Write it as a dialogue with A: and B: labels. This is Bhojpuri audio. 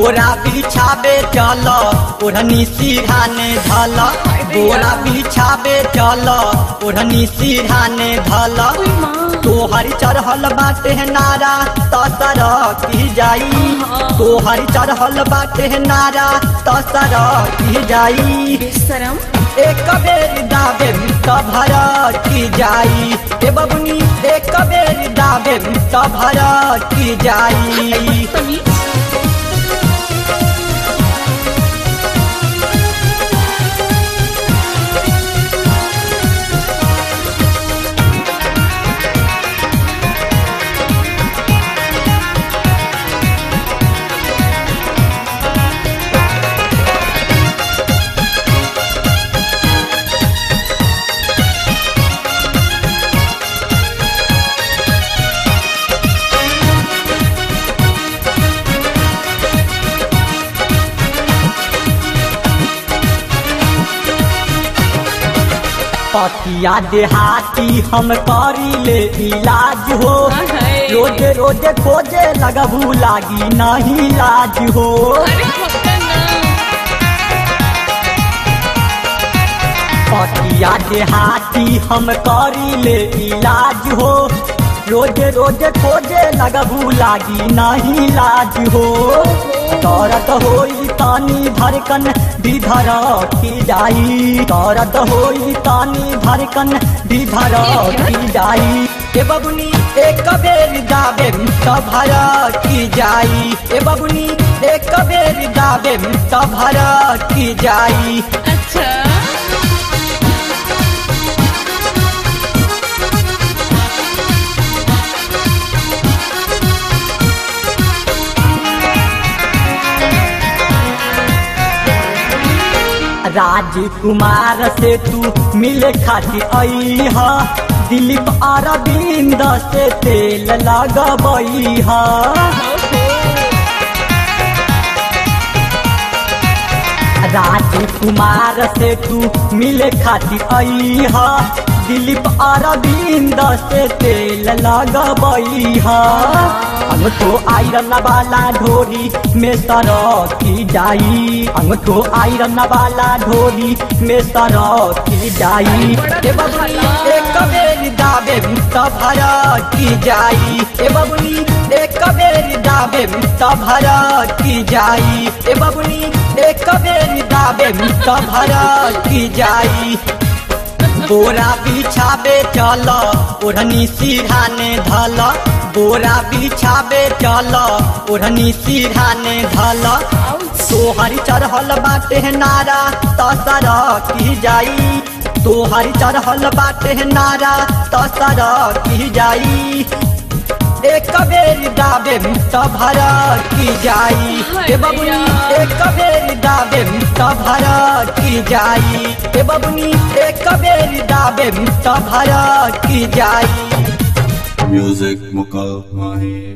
A: बोरा बिछाबे चल ओढ़नी सिरहाने धल बोरा बिछाबे चल ओढ़नी सिरहाने धल तोहर चढ़ल बाटे नारा तसर की जाई तोहर चढ़ल बाटे नारा तसर की जाई
B: बेशरम
A: एक बेर दाबे त भर की जाई ए बबुनी एक बेर दाबे त भर की जाई
B: बदतमीज
A: पतिया देहाती हम करी ले इलाज हो
B: अरे।
A: रोज रोज खोजे लगबू लागी नहीं लाज हो
B: अरे होता ना
A: पतिया देहाती हम करी ले इलाज हो रोज रोज खोजे लगबू लागी नहीं लाज हो दर्द होई तानी धड़कन विधर की जाई दर्द होई तानी धड़कन विधर की जाई ए बबुनी एक बेर दाबे त भर की जाई ए बबुनी एक बेर दाबे त भर की जाई
B: अच्छा
A: राजकुमार से तू मिले खातिर आई हा दिलीप अरविंद से तेल लगबई हा राजकुमार से तू मिले खातिर आई हा दिलीप अरविंद से तेल लगबई हा अंगठो आयरन वाला ढोरी में सरक की जाई अंगठो आयरन वाला ढोरी में सरक की जाई ए बबुनी एक बेर दाबे त भर की जाई ए बबुनी एक बेर दाबे त भर की जाई ए बबुनी एक बेर दाबे त भर की जाई बोरा बिछाबे चल ओढ़नी सिरहाने धल बोरा बिछाबे चल ओढ़नी सिरहाने धल तोहर चढ़ल बाटे नारा तसर की जाई तोहर चढ़ल बाटे नारा तसर की जाई एक बेर दाबे त भर की जाई ए बबुनी एक बेर दाबे त भर की जाई ए बबुनी एक बेर दाबे त भर की जाई
C: Music Mukal Mahi